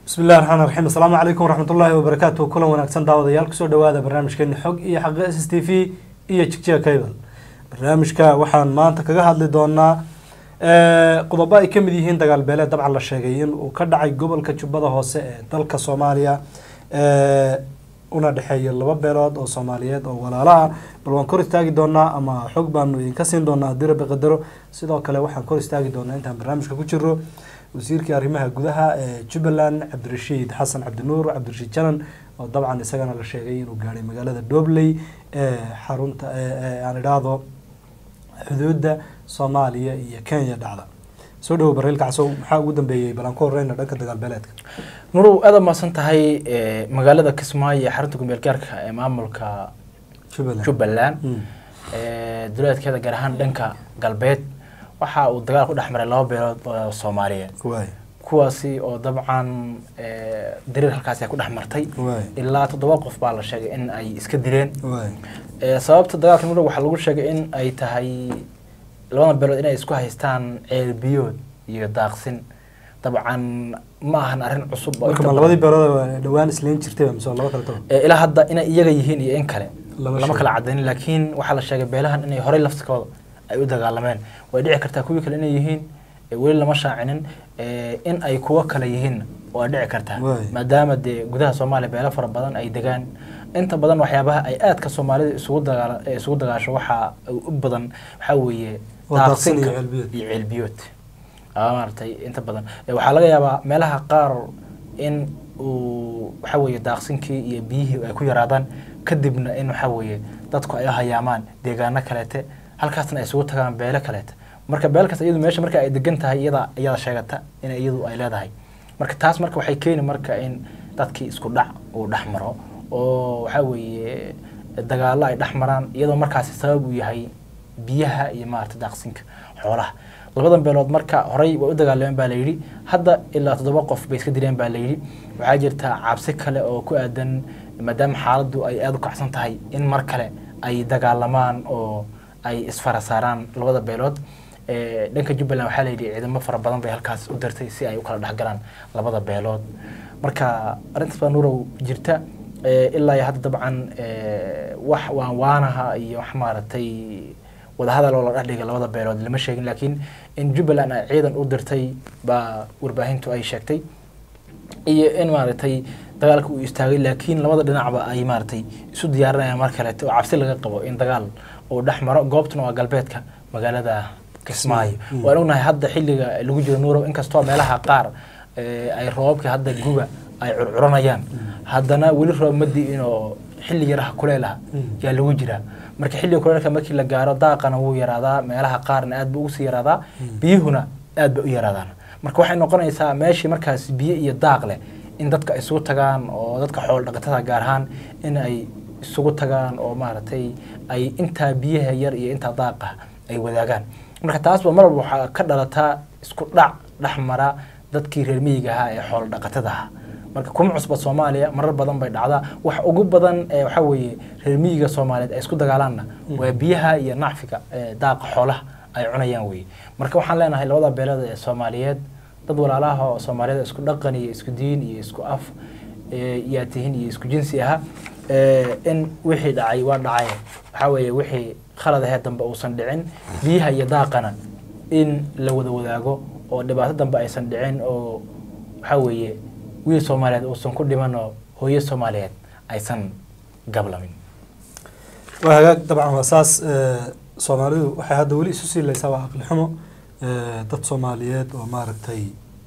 bismi illahi raxmaan raxiim asalaamu calaykum waraxmatullaahi wabarakaatu kulan wanaagsan daawadayaal kusoo dhawaada barnaamijkeeni xog iyo xaqa s s t v iyo jigjiga cable barnaamijka waxaan maanta kaga hadli doonaa qodobo ay kamid yihiin dagaal beeleed dabcan la sheegay in uu ka dhacay gobolka jubbada hoose ee dalka soomaaliya una dhexeeya laba beelood oo soomaaliyeed oo walaalaha bal waan kor istaagi doonaa ama xog baanu idinka siin doonaa haddii rabbi qadaro sidoo kale waxaan kor istaagi doonaa intaan barnaamijka ku jiro wasiirkii arrimaha gudaha ee jubbaland cabdirashiid xasan cabdinuur cabdirashiid janan oo dabcan isagana la sheegay inuu gaadhay magaalada dhobley ee xarunta aan idhaahdo xuduudda soomaaliya iyo kenya dhacda soo dhawo bareel kacsow maxaa ugu dambeeyey bal aan ku horeyna dhanka dagaal beeleedka nurow aada mahadsan tahay magaalada kismaayo ee xarunta gumeel gaarka ee maamulka jubbaland jubbaland duleedkeeda gaar ahaan dhanka galbeed waxa uu dagaal ku dhex maray laba beelood oo soomaaliyeed waay kuwaasi oo dabcan dariir halkaasi ay ku dhex martay waay ilaa toddoba qof baa la sheegay in ay iska dileen waay Eh, sababta dagaalka nurow waxaa lagu sheegay in ay tahay labada beelood inay isku haystaan ceel biyood iyo daaqsin dabcan ma ahan arrin cusub oo marka inta ma badan- labadii beelood waa dhawaan isleyn jirtay mise waa laba kale toban Eh, ilaa hadda inay iyaga yihiin iyo in kale Lama lama sheegin. kala cadaynin laakiin waxaa la sheegay beelahan inay horey laftikooda ay u dagaalameen way dhici kartaa kuwii kale inay yihiin eh, weli lama shaacinin eh, in ay kuwo kale yihiin waa dhici kartaa Waay. maadaama dee gudaha soomaaliya beelo fara badan ay degaan inta badan waxyaabaha ay aadka soomaalida isugu dagaala eh, isugu dagaasho waxaa u badan waxaa weeye Waa daaqsin iyo daaqsinka ceelbiyood. iyo ceelbiyood aa maaragtay inta badan Eh, waxaa laga yaabaa meelaha qaar in uu waxa weeye daaqsinkii iyo biyihii ay ku yaraadaan kadibna in waxa weeye dadku ay hayaamaan deegaano kaleete halkaasna ay isugu tagaan beelo kaleete marka beel kasta iyadu meesha marka ay degan tahay iyada iyada sheegata in iyadu ay leedahay marka taas marka waxay keeni marka in dadkii isku dhac uu dhex maro oo waxa weeye dagaallo ay dhex maraan iyadoo markaasi sabab uu yahay biyaha iyo maarata daaqsinka xoolaha labadan beelood marka horey way u dagaalameen baa layidhi hadda ilaa toddoba qof bay iska dileen baa layidhi waxaa jirta cabsi kale oo ku aadan maadaama xaaladdu ay aada u kacsan tahay in mar kale ay dagaalamaan oo ay isfara saaraan labada beelood Eh, dhanka jubbaland waxaa layidhi ciidamo fara badan bay halkaas u dirtay si ay u kala dhexgalaan labada beelood marka arrintaas baa nurow jirta Eh, ilaa iyo hadda dabcan eh, wax waan waanaha iyo wax maaragtay wadahadal oo la dhex dhigay labada beelood lama sheegin laakiin in jubbaland ay ciidan u dirtay baa warbaahintu ay sheegtay iyo in maaragtay dagaalka uu istaagay laakiin labada dhinacba ay maaragtay isu diyaarinayaan mar kaleete oo cabsi laga qabo in dagaal uu dhex maro goobtuna waa galbeedka magaalada kismaayo Mm. waan ognahay hadda xilliga lagu jiro nuurow inkastoo meelaha qaar eh, ay roobabka hadda guga ay curcuranayaan haddana weli roob ma di'in oo xilli yaraha kuleelaha Mm. yaa lagu jiraa marka xilliga kuleelka markii la gaaro daaqana wuu yaraadaa meelaha qaarna aad buu ugu sii yaraadaa biyuhuna aad bay u yaraadaan marka waxay noqonaysaa meeshii markaas biyo iyo daaq leh in dadka ay isugu tagaan oo dadka xoolo dhaqatada gaar ahaan in ay isugu tagaan oo maaragtay ay intaa biyaha yar iyo intaa daaqa ay wadaagaan marka taasba mar walba waxaa ka dhalataa isku dhac dhex mara dadkii reer miyiga ahaa ee xoolo dhaqatada ahaa marka kuma cusba soomaaliya marar badan bay dhacdaa wax ugu badan ee waxaa weeye reer miyiga soomaaliyeed ay isku dagaalaanna waa biyaha iyo nacfiga ee daaqa xoolaha ay cunayaan weye marka waxaan leenahay labada beelood ee soomaaliyeed dad walaalaha oo soomaaliyeed isku dhaqan iyo isku diin iyo isku af ee, yaa tihin iyo isku jinsi aha ee, in wixii dhacay waa dhacay waxaa weeye wixii khalad ahee dambe uusan dhicin biyaha iyo daaqana in la wada wadaago oo dhibaato dambe aysan dhicin oo waxaa weeye wiil soomaaliyeed uusan ku dhiman oo hooyo soomaaliyeed aysan gablamin waa hagaag dabcan waa saas eh, soomaalidu waxay hadda weli isu siilaysaa waa aqli xumo eh, dad soomaaliyeed oo maaragtay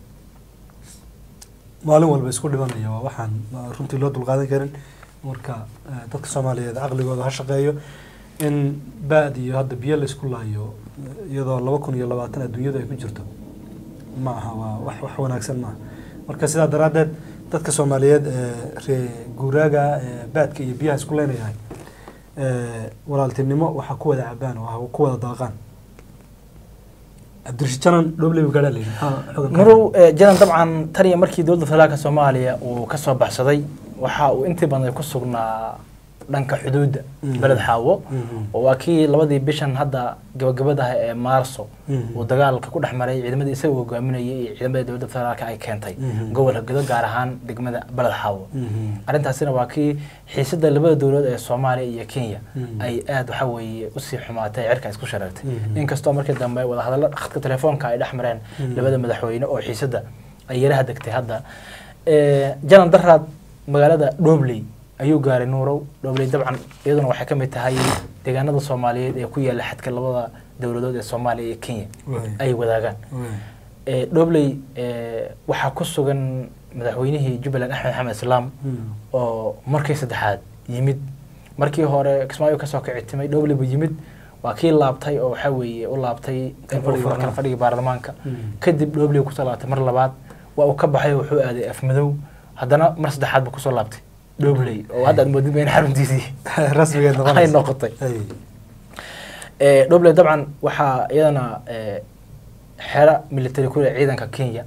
maalin walba isku dhimanaya waa waxaan ma- runtii loo dulqaadan karin marka eh, dadka soomaaliyeed caqligooda ha shaqeeyo in baad iyo hadda biyo laysku laayo eh, iyadoo laba kun iyo labaatan adduunyadu ay ku jirto ma aha waa wax wax wanaagsan maaha marka sidaa daraaddeed dadka soomaaliyeed ee ree guuraaga ee baadka iyo biyaha isku leynayahay ee, walaaltinimo waxaa ku wada cabaan oo ha ku wada daaqaan cabdirashiid janan dhobley buu gaadhaa layidhi maxaa xogan ka nurow eh, janan dabcan tan iyo markii dowladda federaalka soomaaliya uu ka soo baxsaday waxa uu intii badan ku sugnaa dhanka xuduudda Mhm. beled xaawo Mhm. oo waa kii labadii bishan hadda gabagabadaha ee maarso Mhm. uu dagaalka ku dhex maray ciidamadii isaga hogaaminayay iyo ciidamada dowladda federaalka ay keentay Mhm. gobolka gedo gaar ahaan degmada beled xaawo Mhm. arrintaasina waa kii xiisada labada dowlad ee soomaaliya iyo kenya Mhm. ay aada waxa weeye usii xumaatay cirka isku shareertay Mhm. inkastoo markii dambe wadahadallo khadka telefoonka ay dhex mareen Mhm. labada madaxweyne oo xiisada ay yaraha degtay hadda Eh, janan daraad magaalada dhobley ayuu gaaray nuurow dhobley dabcan iyaduna waxay ka mid tahay deegaanada soomaaliyeed ee ku yaala xadka labada dowladood ee soomaaliya iyo kenya Waay. ay wadaagaan Waay. Eh, dhobley eh, waxaa ku sugan madaxweynihii jubbaland axmed maxamed islaam Mhm. oo markii saddexaad yimid markii hore kismaayo kasoo kicitimay dhobley buu yimid waa kii laabtay oo waxaa weeye u laabtay in uu Kalfadhiga furo kala fadhiga baarlamaanka Mhm. kadib dhobley kusoo laabtay mar labaad waa uu ka baxay oo wuxuu aaday afmadow haddana mar saddexaad buu kusoo laabtay dhobley oo hadda aad moodid ba in xaruntiisii rasmigeed ay noqonaysa noqotay Ay. Eh, dhobley dabcan waxaa iyadana eh, xero military ku leh ciidanka kenya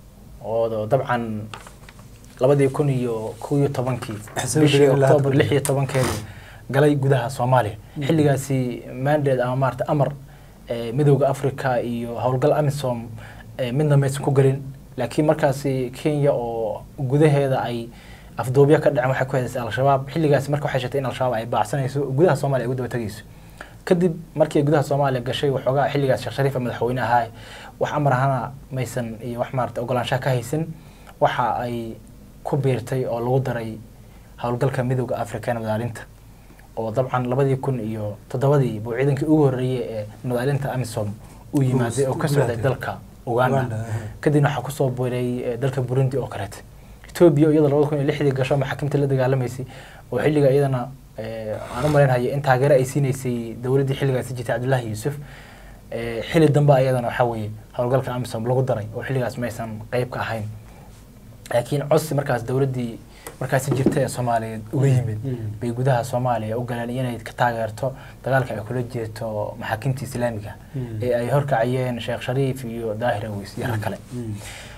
oo dabcan labadii kun iyo kow iyo tobankii Xisaabi bishii degay ilaa hadda oktoobar ku lix iyo tobankeedii galay gudaha soomaaliya xilligaasi mandate ama maarata amar eh, midowda africa iyo howlgal amisom eh, midna maysan ku gelin laakiin markaasi kenya oo gudaheeda ay afduubyo ka dhaceen waxay ku hedaysay al-shabaab xilligaasi marka waxay sheegtay in al-shabaab ay baacsanayso oo gudaha soomaaliya ay ugu daba tegayso kadib markii ay gudaha soomaaliya gashay waxoogaa xilligaas sheekh shariif madaxweyne ahaa wax amar ahana maysan iyo wax maarata ogolaanshaha ka haysan waxa ay ku biirtay oo lagu daray howlgalka midowda africa ee nabadaalinta oo dabcan labadii kun iyo toddobadii buu ciidankii ugu horreeyey ee nabadaalinta amisom uu yimaaday oo ka socday dalka uganda Uganda, aha. kadibna waxaa kusoo biiray eh, dalka burundi oo kaleete etoobiya iyada labada kun iyo lixdii gasho maxaakiimta la dagaalamaysay oo xilliga iyadana eh, aan u malaynhaya in taageero ay siinaysay dowladdii xilligaasi jirtay cabdullaahi yuusuf Eh, xilli dambe ayadana waxaa weeye howlgalka amisom lagu daray oo xilligaas maysan qeyb ka ahayn laakiin codsi markaas dowladdii markaasi jirta ee soomaaliyeed uga yimid Mm. bay gudaha soomaaliya u galeen inay ka taageerto dagaalka ay kula jirto maxaakiimta islaamiga Mm. ee ay horkacayeen sheekh shariif iyo daahir aweys iyo rag kale Mhm.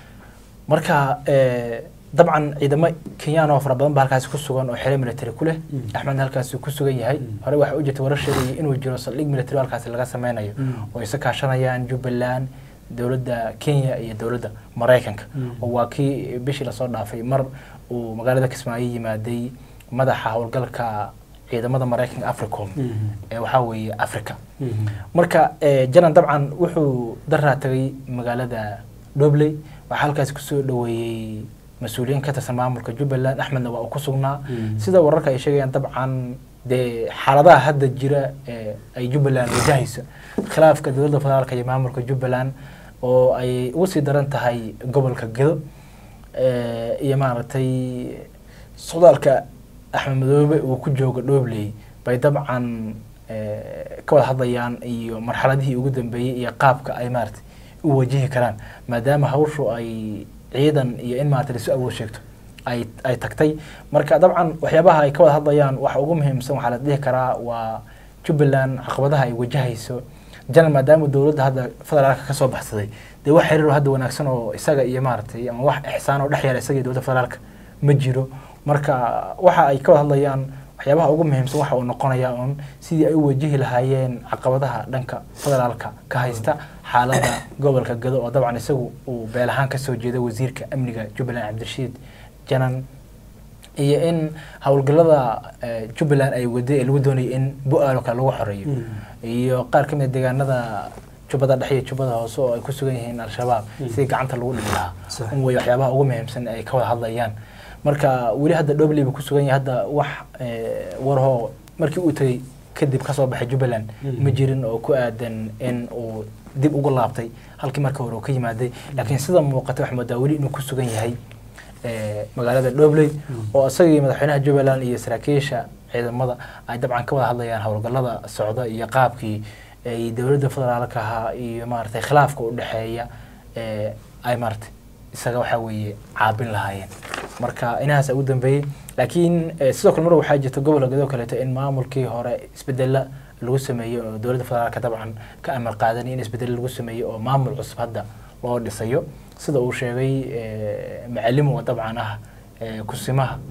marka eh, dabcan ciidamo kenyaan oo fara badan ba halkaasi ku sugan oo xero military ku leh Mm. axmedna halkaasi ku sugan yahay Mm. hore waxaa u jirta warar sheegaya inuu jiro saldhig military oo halkaasi laga sameynayo Mm. oo isa kaashanayaan jubbaland dowladda kenya iyo dowladda maraykanka Mm. oo waa kii bishii lasoo dhaafay mar uu magaalada kismaayo yimaaday madaxa howlgalka ciidamada maraykanka africom Mhm. ee waxaa weeye africa Mhm. marka eh, janan dabcan wuxuu daraa tagay magaalada dhobley waxaa halkaasi kusoo dhaweeyey mas-uuliyiin ka tirsan maamulka jubbaland axmedna waa uu ku sugnaa Mm. sida wararka ay sheegayaan dabcan dee xaaladaha hadda jira ee ay jubbaland wajahayso khilaafka dowladda federaalka iyo maamulka jubbaland oo ay ugu sii daran tahay gobolka gedo eh, iyo maaragtay socdaalka axmed madoobe uu ku joogo dhobley bay dabcan eh, ka wada hadlayaan iyo marxaladihii ugu dambeeyey iyo qaabka ay maaragtay u wajihi karaan maadaama hawshu ay ciidan iyo in maaragtay lasu awood sheegto ay ay tagtay marka dabcan waxyaabaha ay ka wada hadlayaan waxa ugu muhiimsan waxaa la dhihi karaa waa jubbaland caqabadaha ay wajahayso janan maadaama dowladda hadda federaalka ka soo baxsaday dee wax xiriir oo hadda wanaagsan oo isaga iyo maaragtay ama wax ixsaan oo dhex yaala isaga iyo dowladda federaalka ma jiro marka waxa ay ka wada hadlayaan waxyaabaha ugu muhiimsan waxa uu noqonayaa un sidii ay u wajihi lahaayeen caqabadaha dhanka federaalka ka haysta xaaladda gobolka gado oo dabcan isagu uu beel ahaan kasoo jeeda wasiirka amniga jubbaland cabdirashiid janan iyo in howlgallada eh, jubbaland ay waday ee lagu doonayay in bu-aal oo kale lagu xoreeyo Mm. iyo qaar ka mid a deegaanada jubbada dhexe iyo jubbada hoose oo ay ku sugan yihiin al-shabaab Mm. sidii gacanta lagu dhigi lahaa Sax. un way waxyaabaha ugu muhiimsan ay ka wada hadlayaan marka weli hadda dhobley buu ku sugan yahay hadda wax eh, warhoo markii uu tegey kadib kasoo baxay jubbaland Mm. ma jirin oo ku aadan in uu dib ugu laabtay halkii marka hore uu ka yimaaday laakiin sida muuqata waxaa moodaa weli inuu ku sugan yahay eh, magaalada dhobley oo isagii madaxweynaha jubbaland iyo saraakiisha ciidamada ay dabcan ka wada hadlayaan howlgallada socda iyo qaabkii ay dowladda federaalka ahaa iyo maaragtay khilaafka u dhexeeya ee ay maaragtay isaga waxaa weeye caabin lahaayeen marka inahaas ugu dambeeyey laakiin eh, sidoo kale mar waxaa jirta gobolka gadoo kaleeto in maamulkii hore isbedela lagu sameeyey oo dowladda federaalka dabcan ka amar qaadan in isbedel lagu sameeyey oo maamul cusub hadda loo dhisayo sida uu sheegay eh, macallim oo dabcan ah eh, kusimaha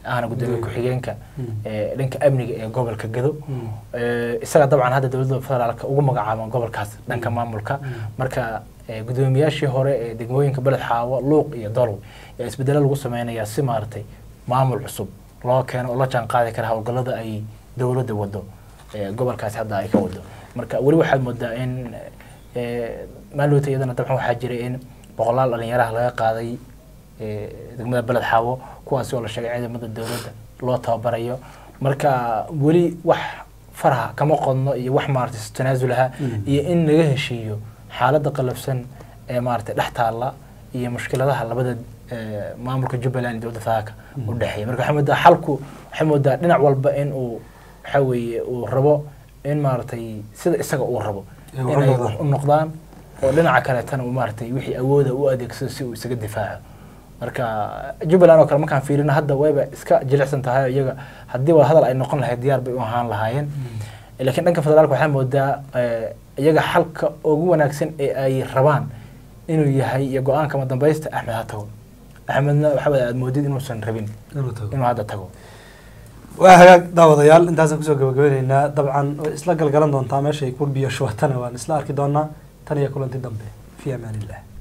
ahna gudoomiye Mm. ku-xigeenka Mm. ee, dhanka amniga ee gobolka gado Mm. Ee, isaga dabcan hadda dowladda federaalka ugu magacaaban gobolkaas dhanka maamulka Mm. marka ee, gudoomiyaashii hore ee degmooyinka beled xaawo luuq iyo dolow ee isbedelo lagu sameynayaa si maaragtay maamul cusub loo keeno oo la jaan qaadi kara howlgallada ay dowladda wado ee, gobolkaasi hadda ay ka wado marka weli waxaad moodaa in ee, maalowta iyadana dabcan waxaa jiray in boqolaal dhalinyaraha laga qaaday ee, degmada beled xaawo kuwaasi oo la sheegay ciidamada dowladda loo tababarayo marka weli wax faraha kama qodno iyo wax maaragtay tanaasulaha Mm. iyo in laga heshiiyo xaaladda qalafsan ee maaragtay dhex taalla iyo mushkiladaha labada ee, maamulka jubbaland iyo dowladda federaalka u dhexeeya marka waxaa moodaa xalku waxay moodaa dhinac walba in uu waxa weeye uu rabo in maaragtay sida isaga uu rabo Ay u inay noqdaan. u noqdaan oo dhinaca kaleetana uu maaragtay wixii awooda u adeegsado si uu isaga difaaco marka jubbaland oo kale markaan fiirino hadda wayba iska jilicsan tahay oo iyaga haddii wada hadal ay noqon lahayd diyaar bay u ahaan lahaayeen laakiin dhanka federaalka waxaa moodaa eh, iyaga xalka ugu wanaagsan ee ay rabaan inuu yahay iyo go-aanka ma dambaysta axmed ha tago axmedna waxa wada aad moodid inuusan rabin inuu tago inuu hadda tago waa hagaag daawadayaal intaasaan kusoo gabagabeyneynaa dabcan way isla galgalan doontaa meeshay ku biyo shubatana waan isla arki doonaa tan iyo kulanti dambe fi amaan illah